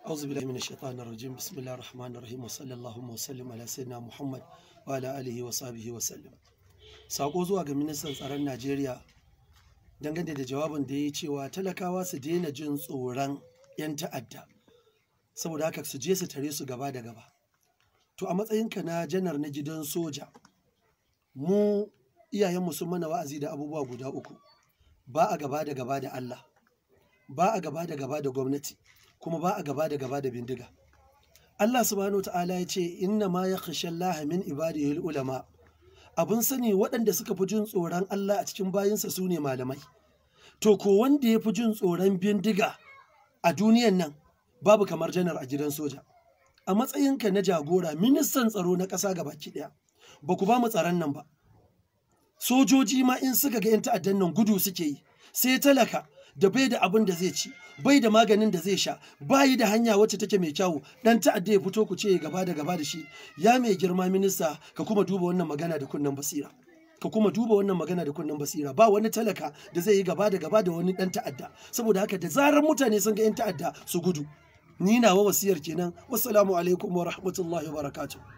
أعوذ بالله من الشيطان الرجيم بسم الله الرحمن الرحيم وصلى اللهم وسلم على سيدنا محمد وعلى آله وصحبه وسلم sako zuwa ga ministan tsaron Najeriya dangane da jawabin da ya yi cewa talakawa su daina jin tsoron 'yan ta'adda saboda haka su je su tare su gaba da gaba to a matsayinka na janar na gidan soja mu iyayenmu sun mana wa'azi da abubuwa guda uku ba a gaba da gaba da Allah ba a gaba da gaba da gwamnati kuma ba a gaba da gaba da bindiga Allah subhanahu ta'ala ya ce inna ma yakhsha Allah min ibadihi ulama abun sani waɗanda suka fi jin tsoron Allah a cikin bayinsa su ne malamai to ko wanda ya fi jin tsoron bindiga a duniyan nan babu kamar janar a gidan soja a matsayinka na jagora ministan tsaro na ƙasa gabaki ɗaya ba ku ba mu tsaron nan ba sojoji ma in suka ga 'yan ta'addan nan gudu suke yi sai talaka da bai da abin da zai ci bai da maganin da zai sha bayi da hanya wacce take mai kyawu dan ta'adda ya fito ku ce gaba da gaba da shi ya mai girma minista ka kuma duba wannan magana da kunnen basira ka kuma duba wannan magana da kunnen basira ba wani talaka da zai yi gaba da gaba da wani dan ta'adda saboda haka da zarar mutane sun ga 'yan ta'adda su gudu ni nawa wasiyar kenan wassalamu alaikum wa rahmatullahi wa barakatuh